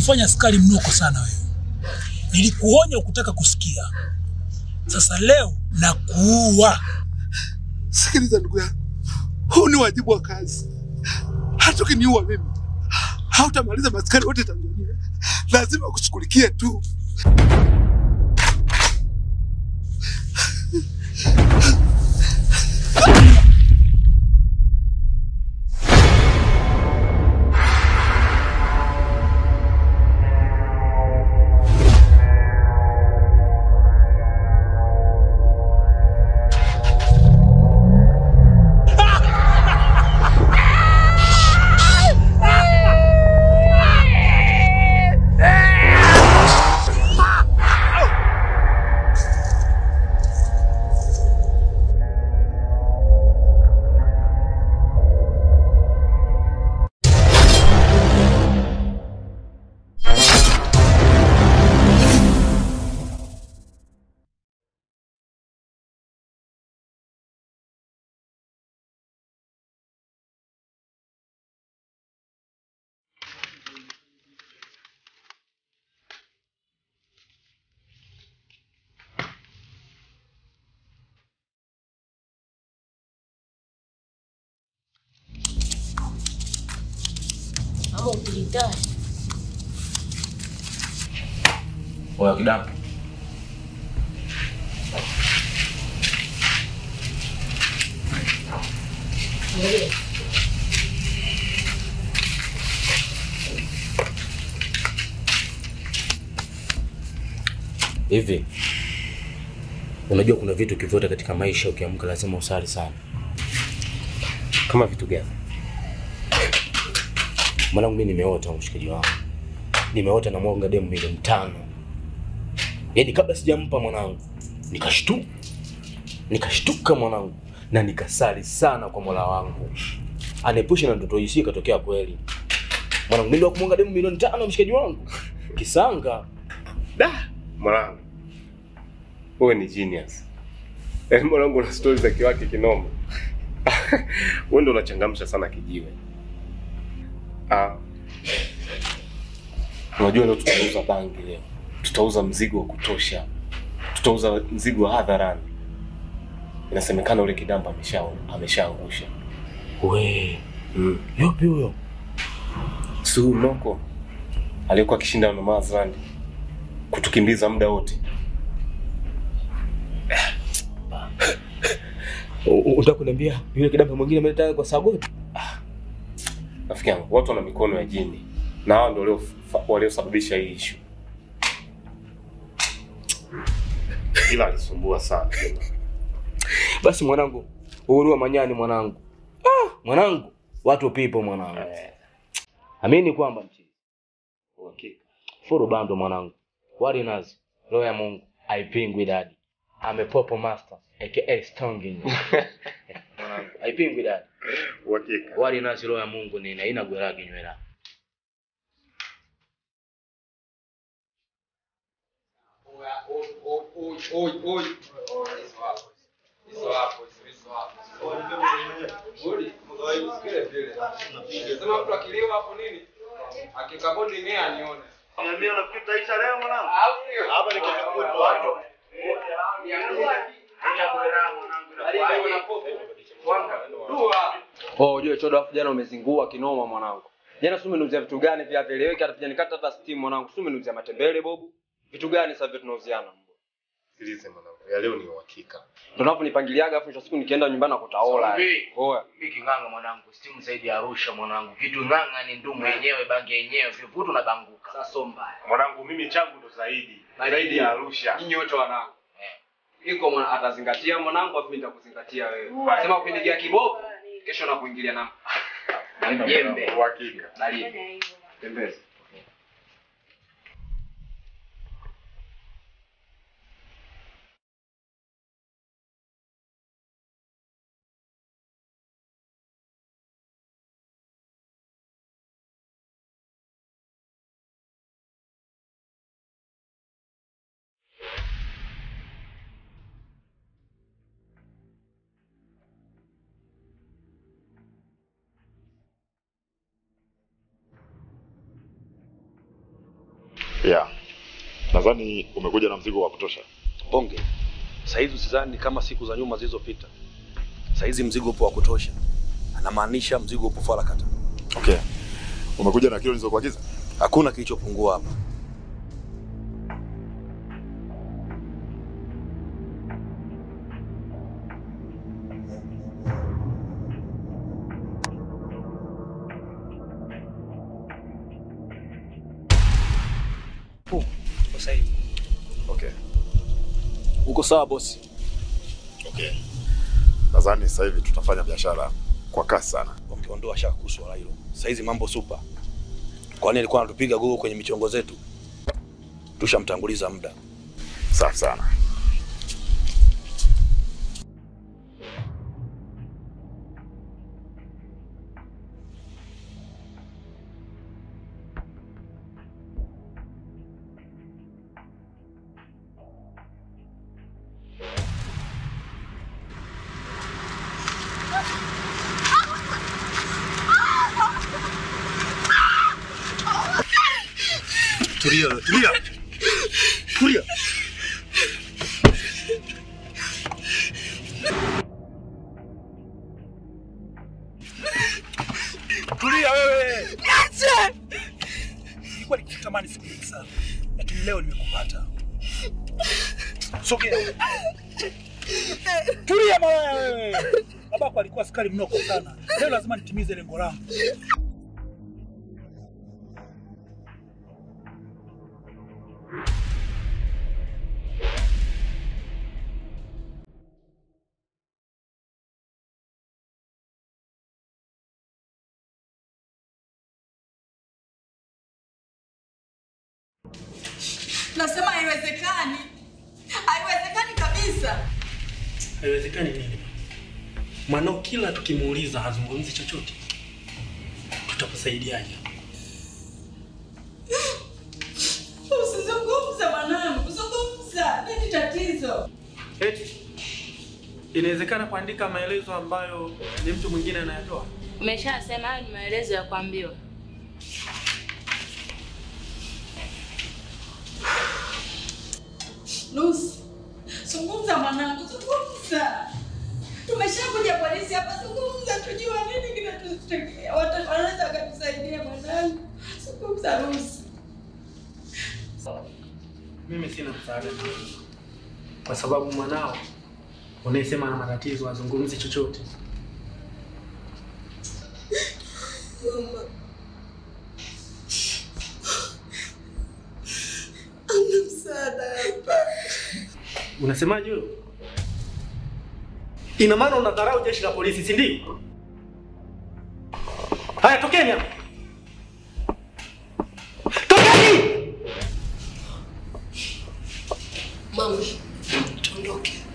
kufanya askari mnoko sana wewe. Nilikuonya ukutaka kusikia. Sasa leo nakuua. Sikiliza ndugu yangu, huu ni wajibu wa kazi. Hata ukiniua mimi hautamaliza maskari wote Tanzania, lazima kushughulikie tu. ama utilitari Oya kidamu. Hivi unajua kuna vitu kivyote katika maisha ukiamka lazima usali sana. Kama vitu gani? Mwanangu mimi nimeota mshikaji wangu. Nimeota na mwanga demu milioni tano. Yaani kabla sijampa mwanangu nikashtuka. Nikashtuka mwanangu na nikasali sana kwa Mola wangu. Anepushe na ndoto hii ikatokea kweli. Mwanangu mimi ndio kumwanga demu milioni tano mshikaji wangu. Kisanga. Da, mwanangu. Wewe ni genius. Yaani mwanangu una stories za kiwake kinoma. Wewe ndio unachangamsha sana kijiwe. Ah. Unajua leo tutauza bangi leo. Tutauza mzigo wa kutosha. Tutauza mzigo wa hadharani. Inasemekana ule kidamba amesha ameshaangusha. We, Mm. yupi huyo? Su Noko aliyekuwa akishinda na Mazland kutukimbiza muda wote. Unataka kuniambia yule kidamba mwingine ameleta kwa Sagoti? Rafiki yangu, watu wana mikono ya jini na hao ndio walio- waliosababisha hii issue. Ila alisumbua sana. Basi mwanangu, uhuru wa manyani mwanangu. Ah, mwanangu, watu pipo mwanangu. Amini kwamba mchi. Uhakika. Furu bando mwanangu. Wali nazi. Roho ya Mungu haipingwi dadi. Amepopo master aka Stongin. mwanangu, haipingwi dadi. Uhakika. Wali nazi roho ya Mungu ni haina gwera kinywera. Sema mtu akiliwa hapo nini? Akikabodi ni anione. Niambia unafikiri utaisha leo mwanangu? Au sio? Hapa ni kesho kutwa hapo. Oh, ujue chodo afu jana umezingua kinoma mwanangu. Jana si umeniuzia vitu gani vya vieleweki hata vijanikata hata steam mwanangu. Si umeniuzia matembele bobu. Vitu gani sasa vile tunauziana? Sikilize mwanangu, ya leo ni uhakika. Ndio unaponipangiliaga afu mwisho wa siku nikienda nyumbani nakutaola. Safi. Oya. Hiki ng'anga mwanangu, stimu zaidi ya Arusha mwanangu. Kitu ng'anga ni ndumu yenyewe, bangi yenyewe, vivutu na banguka. Sasa so mbaya. Mwanangu mimi changu ndo zaidi. Zaidi. Zaidi ya Arusha. Nyinyi wote wanangu. Iko mwana atazingatia mwanangu afu mimi nitakuzingatia wewe. Sema ukinigia kiboko kesho nakuingilia na na jembe. Uhakika. Dalili. Tembeza. Yeah. Nadhani umekuja na mzigo wa kutosha. Bonge, saizi usizani kama siku za nyuma zilizopita. Saizi mzigo upo wa kutosha, anamaanisha mzigo upo farakata. Okay. Umekuja na kilo nilizokuagiza? Hakuna kilichopungua hapa. Sasa hivi Okay. Uko sawa bosi? Okay. Nadhani sasa hivi tutafanya biashara kwa kasi sana. Wangeondoa shaka kuhusu swala hilo. Saizi mambo super. Kwani alikuwa anatupiga gogo kwenye michongo zetu? Tushamtanguliza muda. Safi sana. Tulia, tulia. Tulia. tulia wewe. Niache. Nilikuwa nikikutamani siku nyingi sana, lakini leo nimekupata. Sogea. Tulia malaya wewe. Babako alikuwa askari mnoko sana. Leo lazima nitimize lengo langu. Nasema haiwezekani, haiwezekani kabisa. Haiwezekani nini? Mwanao kila tukimuuliza hazungumzi chochote, tutakusaidiaje? Usizungumze mwanangu, zungumza. Nini tatizo? Eti inawezekana kuandika maelezo ambayo ni mtu mwingine anayatoa? Umeshasema hayo ni maelezo ya kuambiwa. Lucy, zungumza mwanangu, zungumza. Tumeshakuja polisi hapa, zungumza tujue nini kinatutokea. Watu wanaweza wakatusaidia mwanangu. Zungumza Lucy. Mimi sina msaada nawe, kwa sababu mwanao unayesema ana matatizo hazungumzi chochote. Mama. Ana msaada hapa. Unasemaje wewe? Ina maana unadharau jeshi la polisi, si ndio? Haya, tokeni hapa. Tokeni! Mama, tuondoke.